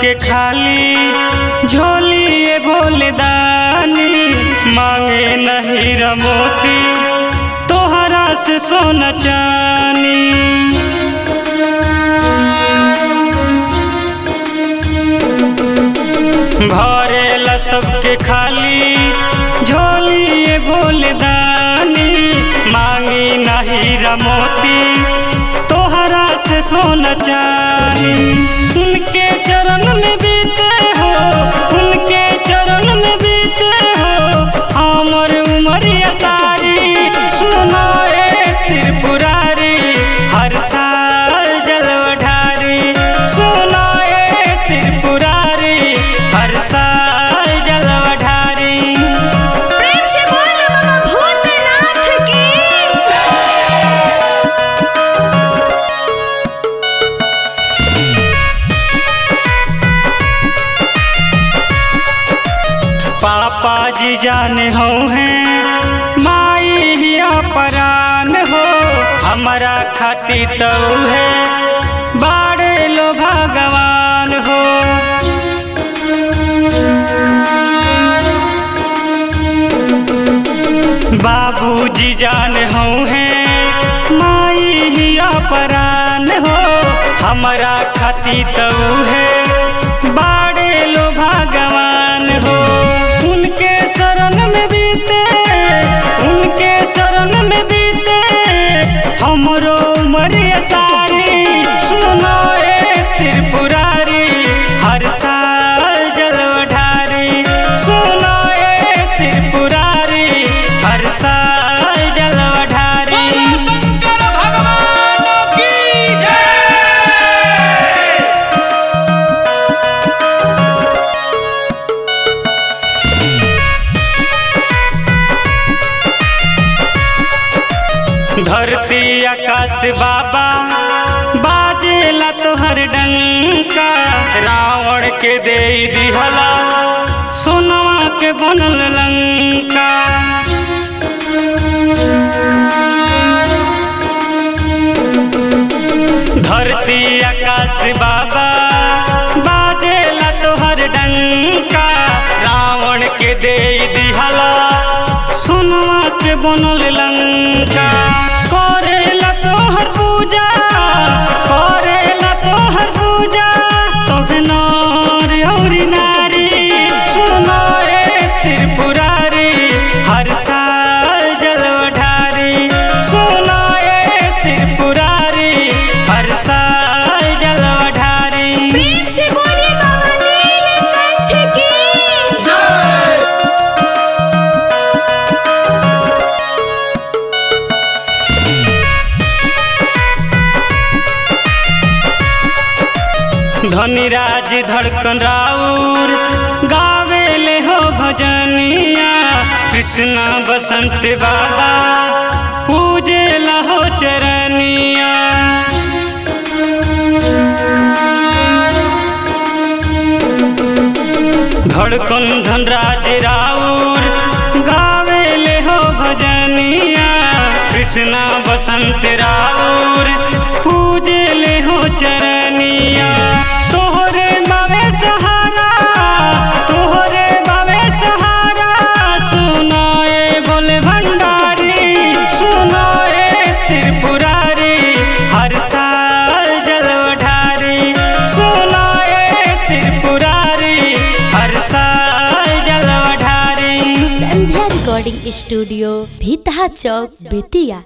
सबके खाली झोली ये भोले दानी मांगे नहीं रमोती तोहरा से सोना चानी भरेला सबके खाली झोली ये भोले दानी मांगी नहीं रमोती तोहरा से सोना चानी उनके चरण में बीते हो उनके चरण में बीते हो हमर उमरिया सारी सुनो ए त्रिपुरारी हर साल जलवा ढारी सुनो ए त्रिपुरारी हर साल जलवा ढारी प्रेम से बोल बाबा भूतनाथ की पापा जी जाने हो हैं माई हिया परान हो हमारा खाती तो है बाड़े लो भगवान हो बाबूजी जाने हो हैं माई हिया परान हो हमारा खाती तो है बाड़े लो भगवान हो उनके शरण में बीते उनके शरण में बीते हमरो उमरिया सारी सुनो ए त्रिपुरारी हर साल जलवा ढारी सुनो ए त्रिपुरारी हर साल जलवा ढारी शंकर भगवान की जय धरती आकाश बाबा बाजेला तोहर डंका रावण के दे दिहला सोनवा के बनल लंका धरती आकाश बाबा बाजेला तोहर डंका रावण के दे दिहला सोनवा के बनल लंका करेला तोहर पूजा करेला तोहर पूजा सब नर औरी नारी सुनो ए त्रिपुरारी हर साल जलवा ढारी सुनो ए त्रिपुरारी हर साल जलवा ढारी प्रेम से बोलिए बाबा नीलकंठ की धनीराज धड़कन राउर गावेले हो भजनिया कृष्णा बसंत बाबा पूजे लहो चरनिया धड़कन धनराज राउर गावेले हो भजनिया कृष्णा बसंत राउर पूजे ले हो चरनिया तोहरे बावे सहारा तोहरे बावे सहारा सुनाए बोले भंडारी सुनाए त्रिपुरारी हर साल जलवा ढारी सुनाए त्रिपुरारी हर साल जलवा ढारी संध्या रिकॉर्डिंग स्टूडियो भीतहा चौक बेतिया